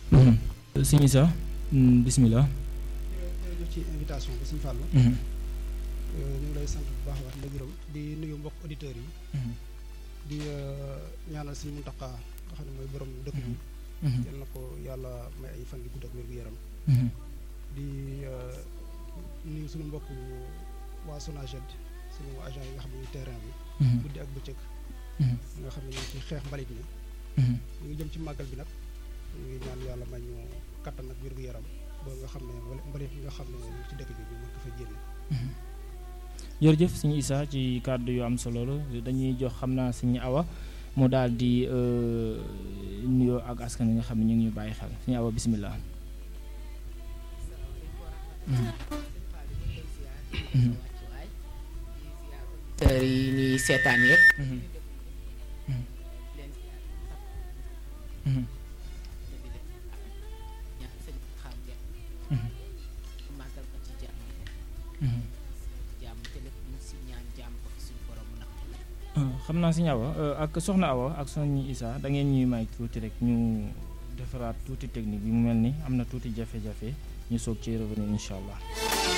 sëñ Issa bisimilah. jërëjëf ci invitation bi sëñ Fall. Mhm. ñu ngi lay sant bu baax a baax di la gërëm di nuyu mbokk auditeurs yi. Mhm. di ñaanal sëñ Muntaxa nga xam ne mooy borom dëkk bi. Mhm. yal na ko yàlla may ay fan yu gudd ak wér gu yaram. Mhm. di nuyu suñu mbokk waa SONAGED suñu agent yi nga xam ne ñu terrain bi. Mhm. guddi ak bëccëg. Mhm. nga xam ne ñu ngi ci xeex mbalit mi. Mhm. ñu ngi jëm ci màggal bi nag ñu ngi ñaan yàlla may ñu kattan ak wér gu yaram ba nga xam ne wala mbalit mi nga xam ne ñu ngi ci dëkk bi ñu mën ko fa génne. jërëjëf sëñ Issa ci kàddu yu am solo la dañuy jox xam naa sëñ Awa mu daal di euh, nuyoo ak askan wi nga xam ne ñu ngi ñu bàyyi xel sëñ Awa bisimilah. auditeurs yi ñuy seetaan yëpp Mhm. Mhm. Mhm. ñaan sëñ xam ja Mhm. màggal ko ci jàmm Mhm. jàmm te lépp ñu si ñaan jàmm ko fi suñu borom nag Euh, xam naa sëñ Awa euh, ak soxna Awa ak soxna Issa da ngeen ñuy may tuuti rek ñu defaraat tuuti technique bi mu mel ni am na tuuti jafe-jafe ñu soog ci revenir incha allah.